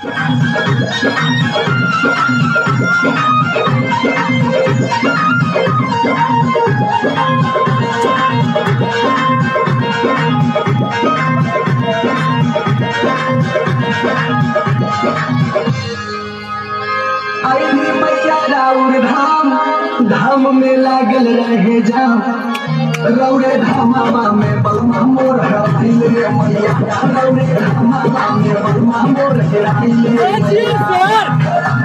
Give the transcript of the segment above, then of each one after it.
अरे मैया राउर धाम धाम में लागल रहे जाम रौरे धामा में बलमा मोर हराइल रे मैया रौरे धामा में बलमा मोर हराइल रे मैया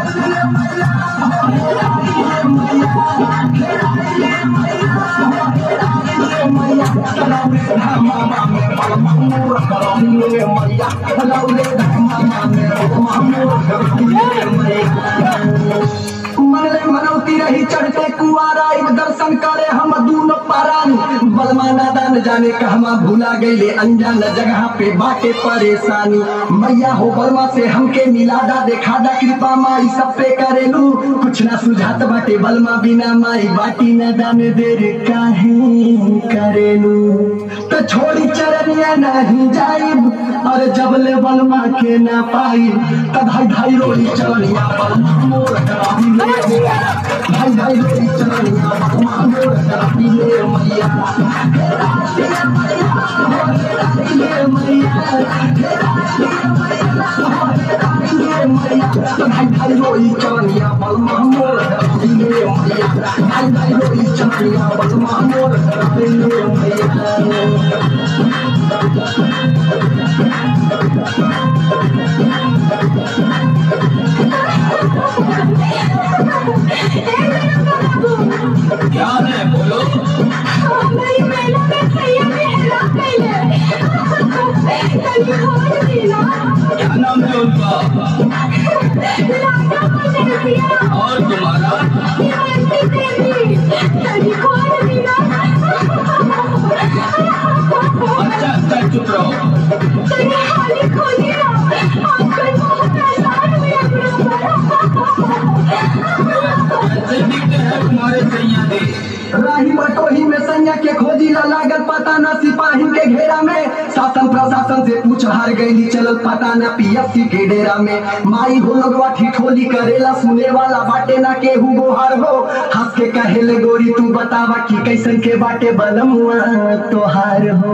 रौरे धामा में बलमा मोर हराइल रे मैया रौरे धामा में बलमा मोर हराइल रे मैया मनले मनौती रही चढ़ते कुआरा इब दर्शन करे हम दूनो पारान बलमा नादान जाने कहवा भूला गईले अनजान जगह पे बाटे परेशानी मैया हो बलमा से हमके मिलादा देखादा कृपा माई सब पे करेलू कुछ ना सुझात बाटे बलमा बिना माई बाटी न दान देर काहे करेलू तो छोड़ी चरनिया नहीं जाइब और जब ले बलमा के ना पाई तब भाई भाई रोई चरनिया बलमा मोर कराई ले भाई भाई रोई चरनिया बलमा मोर कराई ले मैया ले मैया भाई भाई रोई चरनिया बलमा मोर कराई ले मैया भाई भाई रोई चरनिया बलमा मोर कराई ले मैया क्या है बोलो मेरी महिला में सैया में हेरा कैले कभी खोज दिला क्या नाम है उनका लाडा मुझे दिया और तुम्हारा हिमांशी देवी कभी खोज दिला अच्छा अच्छा चुप रहो तेरे हाली खोली ना आजकल बहुत आसान हुआ कैसे दिखते हैं तुम्हारे सैया दे राही बटोही में सैया के खोजी ला लागल पता न सिपाही के घेरा में शासन प्रशासन से पूछ हार गईली चलल पता न पीएफसी के डेरा में माई हो लोगवा ठिठोली करेला सुने वाला बाटे ना केहू गोहार हो हंस के कहेले गोरी तू बतावा कि कैसन के बाटे बलमुआ तोहार हो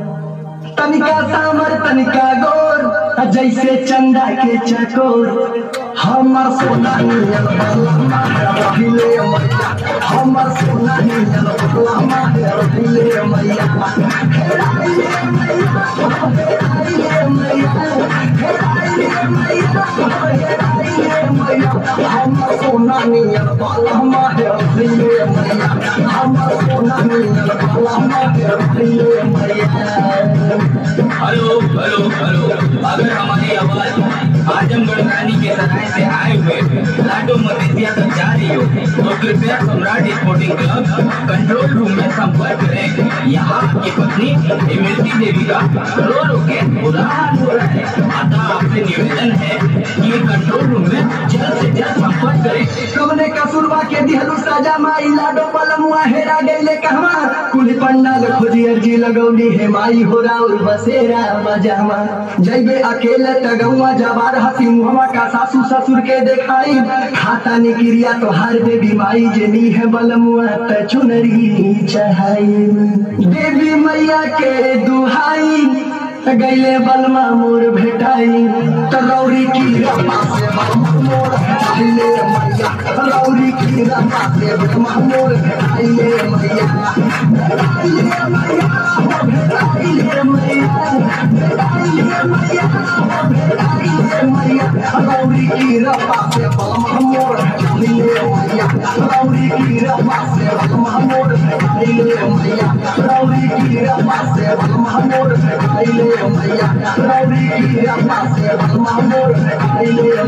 तनिका सामर तनिका गोर जैसे चंदा के चकोर हमर सोना नियन बलमा रहिले मैया हमर सोना नियन बलमा रहिले मैया हेराइले मैया हेराइले मैया हेराइले मैया हेराइले मैया हमर सोना नियन बलमा रहिले मैया हमर सोना नियन बलमा रहिले मैया हेलो हेलो हेलो अगर हमारी आवाज आजमगढ़ रानी के सराय से आए हुए लाडो मदेसिया तक जा रही हो तो कृपया Samrat sporting club control room में संपर्क करें यहाँ आपकी पत्नी इमरती देवी का रो रो के उदाहरण हो रहा है अतः आपसे निवेदन है कि ये कंट्रोल रूम में जल्द से जल्द संपर्क करें कवने कसुरवा के दिहलु सजा माई लाडो पलमुआ हेरा गईले कहवा कुल पंडाल खोजी अर्जी लगौली हे माई हो राउर बसेरा बजावा जैबे अकेले तगौआ जवार हसी मुहवा का सासू ससुर के देखाई खाता निक्रिया तो हार देवी माई जेनी है बलमुआ त चुनरी चढ़ाई देवी मैया के दुहाई गैले बलमा मोर भेटाई तरौरी की रमा से बलमा मोर भेटाइले मैया तरौरी की रमा से बलमा मोर भेटाइले मैया भेटाइले मैया हो भेटाइले मैया भेटाइले मैया हो भेटाइले मैया तरौरी की रमा से बलमा मोर भेटाइले मैया तरौरी की रमा से बलमा मोर भेटाइले मैया तरौरी की रमा से बलमा मोर भेटाइले मैया रवि की रमा से बलमा मोर भेटाइले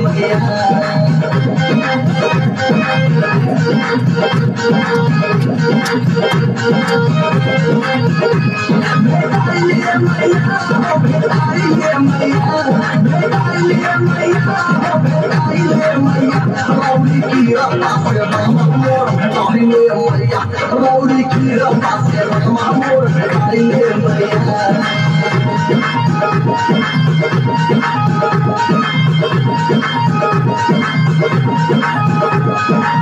मैया भेटाइले मैया हो भेटाइले मैया भेटाइले मैया हो भेटाइले मैया रवि की रमा से बलमा मोर भेटाइले मैया रवि की रमा से बलमा मोर भेटाइले मैया Thank